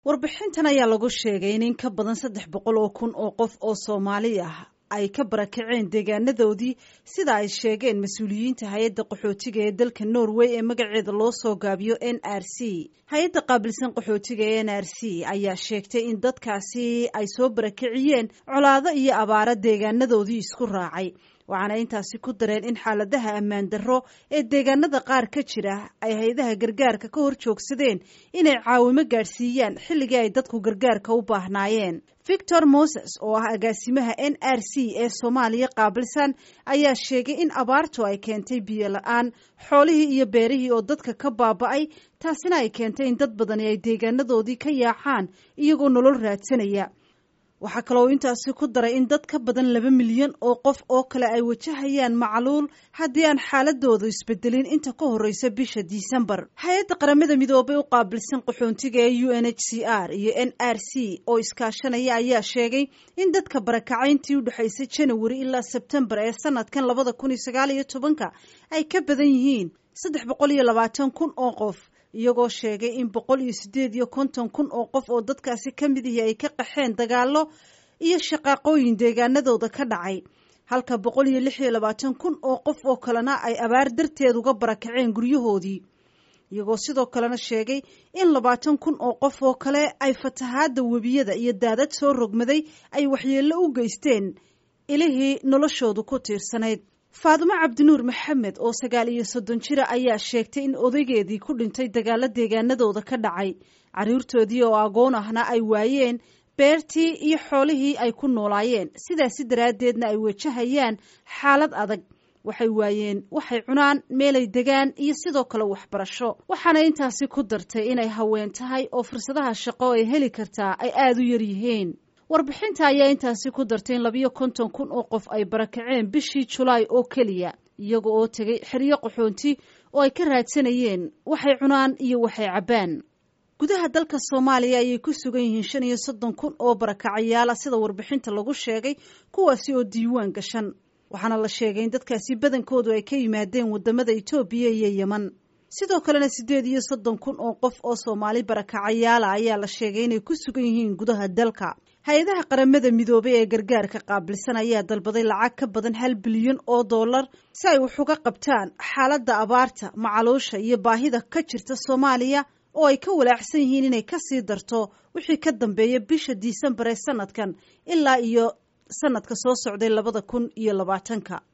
warbixintan ayaa lagu sheegay in in ka badan saddex boqol oo kun oo qof oo soomaali ah ay ka barakaceen deegaanadoodii sida ay sheegeen mas-uuliyiinta hay-adda qaxootiga ee dalka norway ee magaceeda loo soo gaabiyo n r c hay-adda qaabilsan qaxootiga ee n r c ayaa sheegtay in dadkaasi ay soo barakiciyeen colaado iyo abaaro deegaanadoodii isku raacay waxaana intaasi ku dareen in xaaladaha ammaan darro ee deegaanada qaar ka jira ay hay-adaha gargaarka ka hor joogsadeen inay caawimo gaadhsiiyaan xilligii ay dadku gargaarka u baahnaayeen victor moses oo ah agaasimaha n r c ee soomaaliya qaabilsan ayaa sheegay in abaartu ay keentay biyo la-aan xoolihii iyo beerihii oo dadka ka baaba'ay taasina ay keentay in dad badani ay deegaanadoodii ka yaacaan iyagoo nolol raadsanaya waxaa kaloo intaasi ku daray in dad ka badan laba milyan oo qof oo kale ay wajahayaan macluul haddii aan xaaladoodu isbedelin inta ka horreysa bisha disembar hay-adda qaramada midoobay u qaabilsan qaxoontiga ee u n h c r iyo n r c oo iskaashanaya ayaa sheegay in dadka barakacayntii u dhexaysay janawari ilaa sebtembar ee sanadkan labada kun iyo sagaal iyo tobanka ay ka badan yihiin saddex boqol iyo labaatan kun oo qof iyagoo sheegay in boqol iyo siddeed iyo konton kun oo qof oo dadkaasi ka mid ihi ay ka qaxeen dagaallo iyo shaqaaqooyin deegaanadooda ka dhacay halka boqol iyo lix iyo labaatan kun oo qof oo kalena ay abaar darteed uga barakaceen guryahoodii iyagoo sidoo kalena sheegay in labaatan kun oo qof oo kale ay fatahaadda webiyada iyo daadad soo rogmaday ay waxyeello u geysteen ilihii noloshoodu ku tiirsanayd faadimo cabdinuur maxamed oo sagaal iyo soddon jira ayaa sheegtay in odaygeedii ku dhintay dagaalo deegaanadooda ka dhacay carruurtoodii oo agoon ahna ay waayeen beertii iyo xoolihii ay ku noolaayeen sidaasi daraaddeedna ay wajahayaan xaalad adag waxay waayeen waxay cunaan meelay degaan iyo sidoo kale waxbarasho waxaana intaasi ku dartay inay haween tahay oo fursadaha shaqo ay heli kartaa ay aada u yar yihiin warbixinta ayaa intaasi ku dartay in labiyo konton kun oo qof ay barakaceen bishii julaay oo keliya iyaga oo tegay xeryo qaxoonti oo ay ka raadsanayeen waxay cunaan iyo waxay cabbaan gudaha dalka soomaaliya ayay ku sugan yihiin shan iyo soddon kun oo barakacayaala sida warbixinta lagu sheegay kuwaasi oo diiwaan gashan waxaana la sheegay in dadkaasi badankoodu ay ka yimaadeen wadamada etoobiya iyo yeman sidoo kalena siddeed iyo soddon kun oo qof oo soomaali barakacayaala ayaa la sheegay inay ku sugan yihiin gudaha dalka hay-adaha qaramada midoobay ee gargaarka qaabilsan ayaa dalbaday lacag ka badan hal bilyan oo dollar si ay wax uga qabtaan xaaladda abaarta macaluusha iyo baahida ka jirta soomaaliya oo ay ka walaacsan yihiin inay kasii darto wixii ka dambeeya bisha disembar ee sanadkan ilaa iyo sanadka soo socday labada kun iyo labaatanka